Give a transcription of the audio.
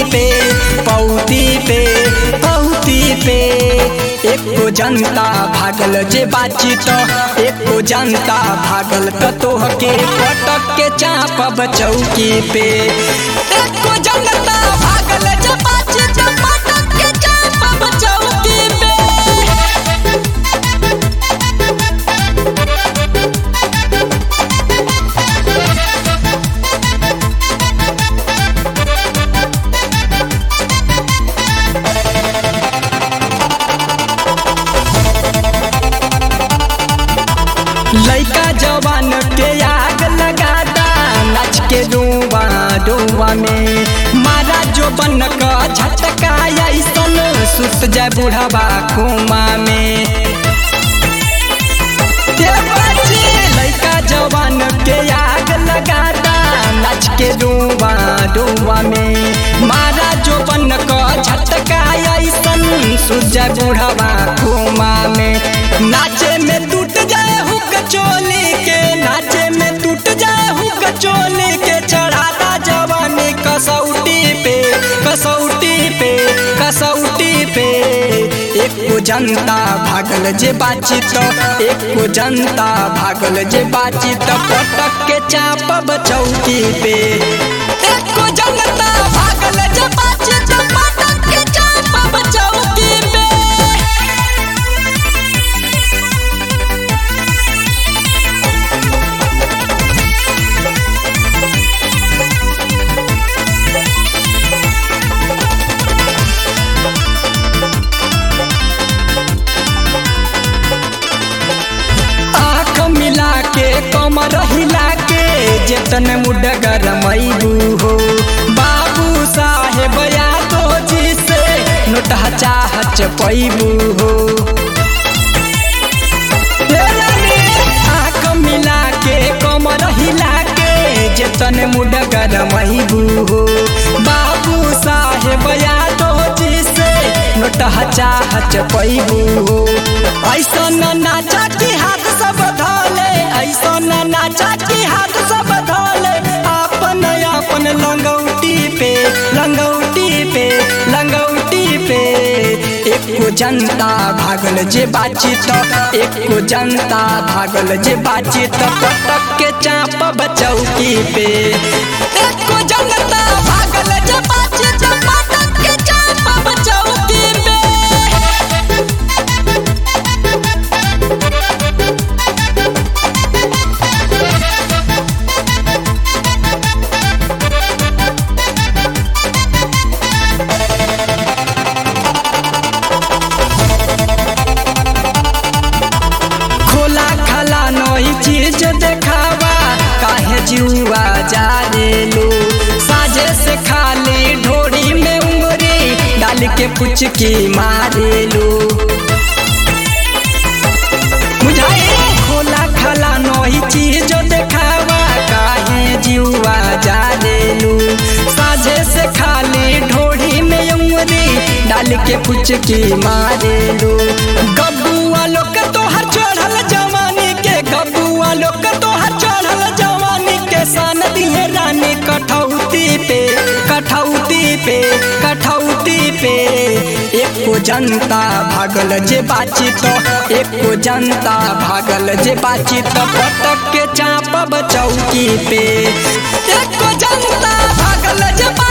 पे पौती पे पौती पे एको जनता भागल जे बाची तो एको जनता भागल तो तोहके पटक के चापब चौकी पे एको जनता भागल जे बाची तो पटक के चापब चौकी पे लइका जवान के आग लगाता नाच के डूबा डूबा में मारा जो बन का झटका ऐसन सुत जाए बुढ़ावा कुमा में के बच्चे लइका जवान के आग लगाता नाच के डूबा डूबा में मारा जो बन का झटका ऐसन सुत जाए बुढ़ावा कुमा में नाचे में टूट जाए हुक चोली के नाचे में टूट जाए हुक चोली के चढ़ाता जवानी कसौटी पे कसौटी पे कसौटी पे एको जनता भागल जे बाची तो एको जनता भागल जे बाची तो पटक के चापब चौकी पे एको जनता भागल जे बाची तो पटक के चापब चौकी पे आँख मिला के कमर हिला के जेतन मुडगर मैबू हो बाबू साहेब यादव जी से नोटह चाहच पैबू हो आँख मिला के कमर हिला के जेतन मुडगर मैबू हो बाबू साहेब यादव जी से नोटह चाहच पैबू हो ऐसन नाचा की हाथ सब धोले ऐसन नाचा की हाथ सब धोले अपन अपन लंगौटी पे लंगौटी पे लंगौटी पे एको जनता भागल जे बाची तो एको जनता भागल जे बाची तो पटक के चापब चौकी पे एको जनता भागल जे बाची तो पटक के चापब चौकी पे खोला खाला नई चीज देखावा काहे जुआ जा रे लो साजे से खाली ढोरी में उंगरी डाल के पुचकी मारे लो बुझाए खोला खाला नई चीज देखावा काहे जुआ जा रे लो साजे से खाली ढोरी में उंगरी डाल के पुचकी मारे लो गबुआ लोग तोहर चढ़ल जवानी के गबुआ लोग तोहर चढ़ल जवानी के सन दिए रानी कठौती पे कठौती पे कठौती पे एको जनता भागल जे बाची तो एको जनता भागल जे बाची तो पटक के चापब चौकी पे एको जनता भागल जे